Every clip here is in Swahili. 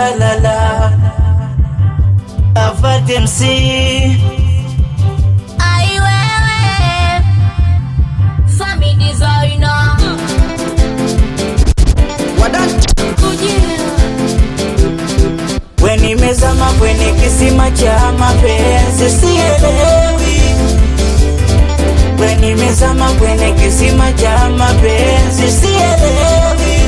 la la la Avate MC Ai wewe Fami designer we nimezama kwenye kisima cha mapenzi sielewi we nimezama kwenye kisima cha mapenzi sielewi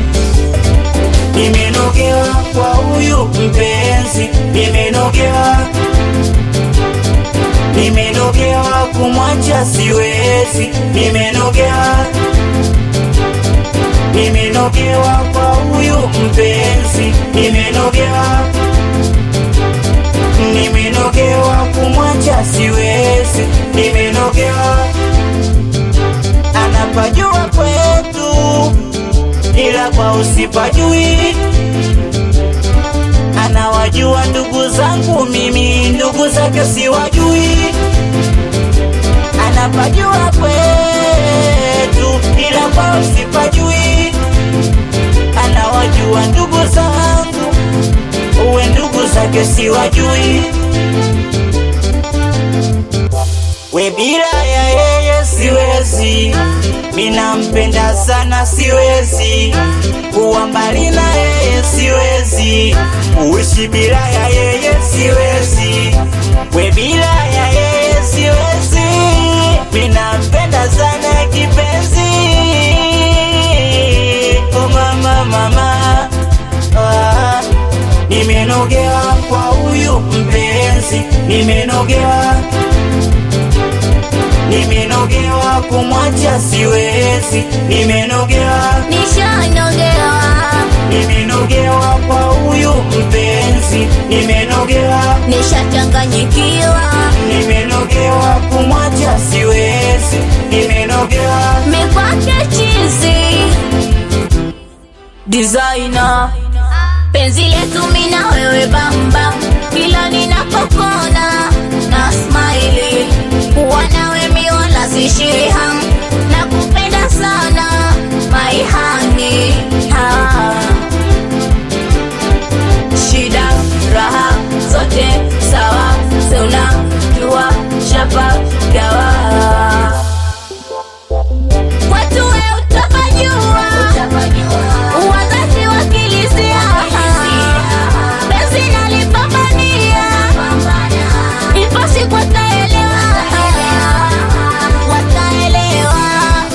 nimenogewa kwa huyu mpenzi nimenogewa nimenogewa kumwacha siwezi nimenogewa nimenogewa kwa huyu mpenzi nimenogewa nimenogewa kumwacha siwezi nimenogewa anapajua kwetu ila kwa usipajui anawajua ndugu zangu mimi ndugu zake siwajui anapajua kwetu ila kwa usipajui anawajua ndugu zangu uwe ndugu zake siwajui we bila ya yeye siwezi minampenda sana siwezi kuwa mbali na yeye siwezi kuishi bila ya yeye siwezi we bila ya yeye siwezi minampenda sana kipenzi oh mama mama ah, nimenogewa kwa huyu mpenzi nimenogewa nimenogewa kumwacha siwezi nimenogewa Nishanogewa nimenogewa kwa huyu mpenzi nimenogewa Nishachanganyikiwa nimenogewa kumwacha siwezi nimenogewa Mikwake chizi Designer Penzi letu mina wewe bamba Kila ninapokona na smile Kuwa nawe mi wala sishiri ham Nakupenda sana my honey ha. Shida raha zote sawa Seuna jua shapa gawa Watu we utapajua Wazazi wakilisia Penzi nalipambania Ipo siku wataelewa Wataelewa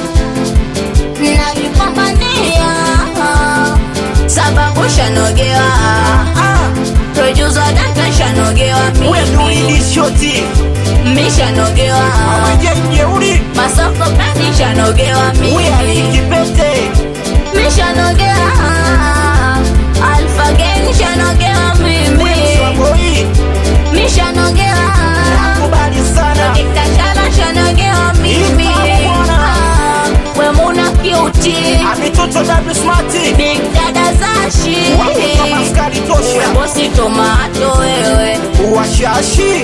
Nalipambania Sababu shanogewa Producer Duncan shanogewa mimi shoti Mishanogewa jeuri Masoko kandi shanogewa mimi kipete Mishanogea Alpha Gang shanogewa mimi Mishanogea kubali sana Kitachala shanogewa mimi Ah, We muna kiuti amitoto dabi smati Big dada zashi maskari tosha Bosi tomato wewe washashi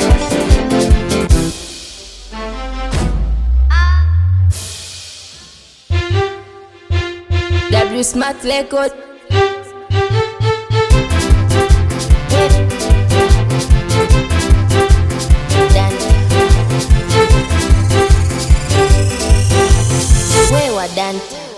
W Smart Record Wewa Dante